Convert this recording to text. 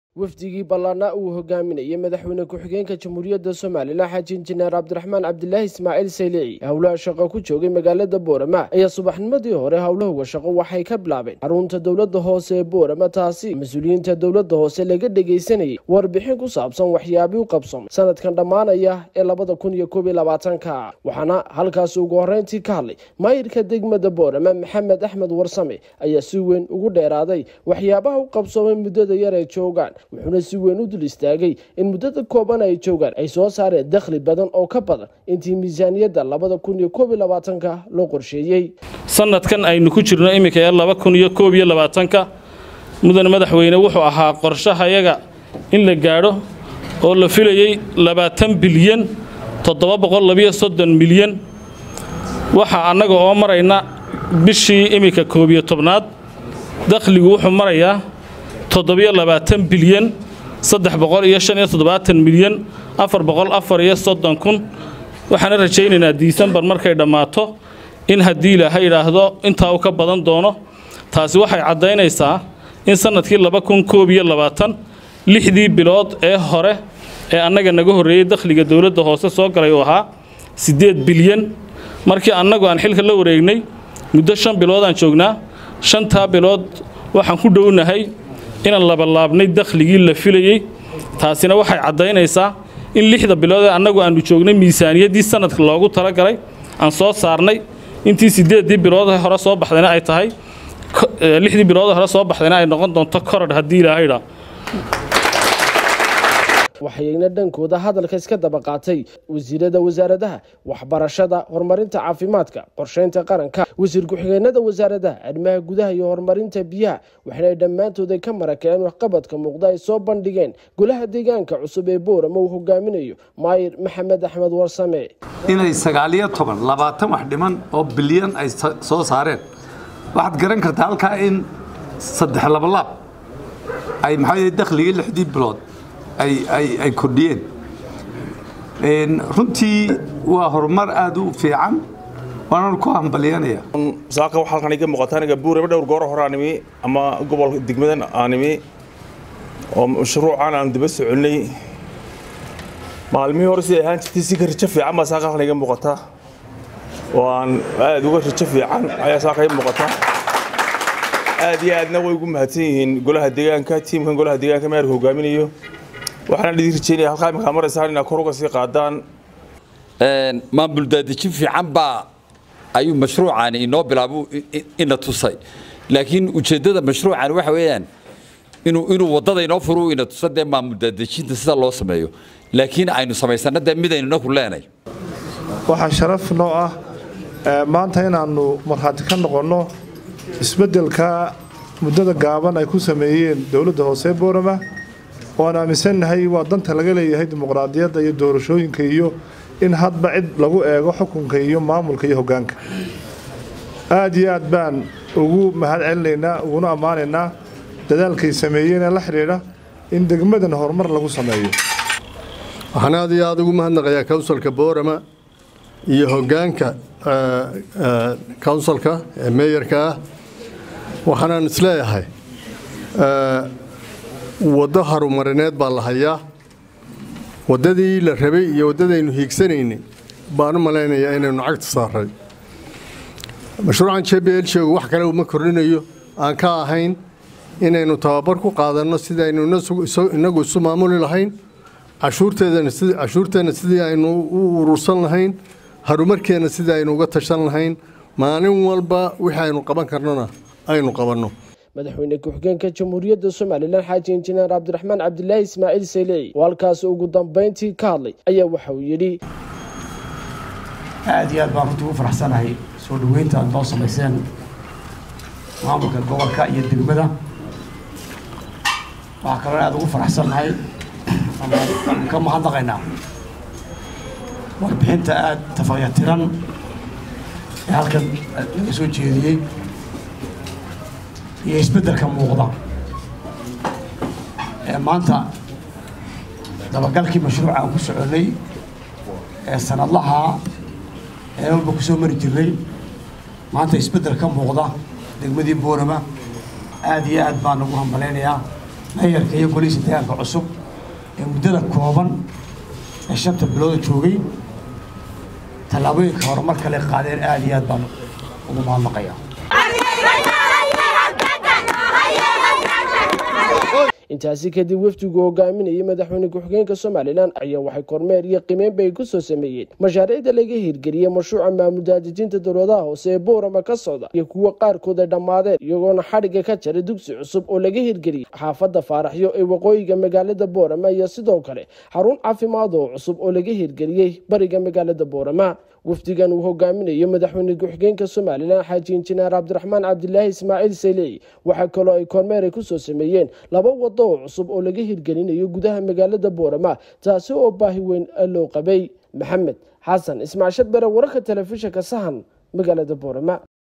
wafdigii ballaana uu hogaaminayay madaxweyne ku-xigeenka jamhuuriyadda somalilan xaaji injineer cabdiraxmaan cabdilaahi ismaaciil saylici howlaha shaqo ku joogay magaalada boorama ayaa subaxnimadii hore howlahoga shaqo waxay ka bilaabeen xarunta dowladda hoose ee boorama taasi mas-uuliyiinta dowladda hoose laga dhegaysanayay warbixin ku saabsan waxyaabii u qabsamay sanadkan dhammaanaya ee labada kun iyo koob iyo labaatanka waxaana halkaas ugu horreyntii ka hadlay maayirka degmada boorama maxamed axmed warsame ayaa si weyn ugu dheeraaday waxyaabaha u qabsoomay muddada yar ee joogaan wuxuuna si weyn u dul istaagay in muddada kooban ay joogaan ay soo saareen dakhli badan oo ka badan intii miisaaniyadda labada kun iyo koob iyo labaatanka loo qorsheeyey sanadkan aynu ku jirno iminka ee laba kun iyo koob iyo labaatanka mudane madaxweyne wuxuu ahaa qorshahayaga in la gaadho oo la filayey labaatan bilyan toddoba boqol labiyo soddon milyan waxaa annaga oo marayna bishii iminka koob iyo tobnaad dakhligu wuxuu marayaa toddobiyo labaatan bilyan saddex boqol iyo shan iyo toddobaatan milyan afar boqol afar iyo soddon kun waxaana rajaynaynaa disembar markay dhammaato in haddii ilaahay idhaahdo intaa uu ka badan doono taasi waxay caddaynaysaa in sannadkii laba kun koob iyo labaatan lixdii bilood ee hore ee annaga naga horreeyey dakhliga dowladda hoose soo galay uu ahaa siddeed bilyan markii annagu aan xilka la wareegnay muddo shan biloodaan joognaa shantaa bilood waxaan ku dhownahay inaan labalaabnay dakhligii la filayey taasina waxay caddaynaysaa in lixda bilood ee annagu aannu joognay miisaaniyaddii sanadka loogu talagalay aan soo saarnay intii siddeeddii bilood hore soo baxdayna ay tahay lixdii bilood hore soo baxdayna ay noqon doonto korodh haddii ilaahayidhaa waxayna dhankooda hadalka iska daba qaatay wasiirada wasaaradaha waxbarashada horumarinta caafimaadka qorsheynta qaranka wasiir ku-xigeenada wasaaradaha arrimaha gudaha iyo horumarinta biyaha waxaana dhammaantood ay ka marakeen waxqabadka muuqda ay soo bandhigeen golaha deegaanka cusub ee boorama uu hogaaminayo maayir maxamed axmed warsame inay sagaaliyo toban labaatan wax dhiman oo bilyan ay soo saareen waxaad garan kartaa halkaa in saddex labalaab ay maxaa dakhligii lixdii bilood ay kordhiyeen runtii waa horumar aad u fiican waananu ku hambalyanaya saaka waxaa halkan iga muuqata aniga buuraba dhowr goor hore aan imi ama gobolka degmadan aan imi oo mashruucan aan daba soconay maalmihii hore siday ahaan jirtay si ka rajo fiican baa saaka halkan iga muuqata oo aan aad uga rajo fiican ayaa saaka iga muuqata aad iyo aadna way ugu mahadsan yihiin golaha deegaanka tiimkan golaha deegaanka meerka hogaaminayo waxaan idin rajeynaya halkaa iminkaa maraysaan inaad kor uga sii qaadaan maamul daadejin fiican baa ayuu mashruucani inoo bilaabo ina tusay laakiin ujeeddada mashruucani waxa weeyaan inuu inuu waddada inoo furu ina tusa dee maamul daadejinta sida loo sameeyo laakiin aynu samaysana dee midaynu inaku leenay waxaa sharaf noo ah maanta inaannu markhaati ka noqonno isbeddelka muddada gaaban ay ku sameeyeen dowladda hoose boorama waan aaminsannahay waa danta laga leeyahay dimuqraadiyadda iyo doorashooyinka iyo in hadba cid lagu eego xukunka iyo maamulka iyo hoggaanka aad iyo aad baan ugu mahad celinaynaa uguna ammaanaynaa dadaalkay sameeyeen ee la xidhiidha in degmadan horumar lagu sameeyo waxaan aad iyo aad ugu mahadnaqayaa counsilka boorama iyo hoggaanka counsilka ee meeyarka ah waxaanaan isleeyahay waddo harumarineed baa la hayaa waddadii la rabay iyo waddadaynu hiigsanaynay baan u malaynayaa inaynu cagta saaray mashruucan j b l sheegu wax kale uma kordhinayo aan ka ahayn inaynu tababar ku qaadanno sidaynu innagu isu maamuli lahayn cashuurteenna sidii aynu u urursan lahayn harumarkeenna sidii aynu uga tashan lahayn maalin walba wixii aynu qaban karnona aynu qabanno madaxweyne ku-xigeenka jamhuuriyadda somalilan xaaji injineer cabdiraxmaan cabdilaahi ismaaciil saylici oo halkaas ugu dambayntii ka hadlay ayaa waxa uu yidhi aad iyo aad baan runtii ugu faraxsanahay soo dhoweynta aad noo samayseen maamulka gobolka iyo degmada waxaa kaloo aad ugu faraxsannahay ka mahadnaqaynaa warbixinta aad tafaqyatiran ee halkan laga soo jeediyey iyo isbeddelka muuqda ee maanta dabagalkii mashruuca aan ku soconnay ee sanadlaha ee walba ku soo mari jirnay maanta isbeddel ka muuqda degmadii boorama aad iyo aad baan ugu hambalaynayaa meeyarka iyo golihiisa deegaanka cusub ee muddada kooban ee shanta bilooda joogay tallaabooyinka horumar kale qaadeen aad iyo aad baan ugu mahadnaqayaa intaasi kadib wafdigu hogaaminayay madaxweyne ku-xigeenka somalilan ayaa waxay kormeer iyo qimeynba ay ku soo sameeyeen mashaariicda laga hirgeliyey mashruuca maamul daadejinta dowladaha hoose ee boorama ka socda iyo kuwa qaarkood ay dhammaadeen iyagoona xadhigga ka jaray dugsi cusub oo laga hirgeliyey xaafadda faaraxyo ee waqooyiga magaalada boorama iyo sidoo kale xarun caafimaad oo cusub oo laga hirgeliyey bariga magaalada boorama wafdigan uu hogaaminayo madaxweyne ku-xigeenka somalilan xaaji injineer cabdiraxmaan cabdilaahi ismaaciil sayleey waxaa kaloo ay kormeer ay kusoo sameeyeen laba wado oo cusub oo laga hirgelinayo gudaha magaalada boorama taasi oo baahi weyn loo qabay maxamed xasan ismaacil sharbere wararka telefishinka sahan magaalada boorama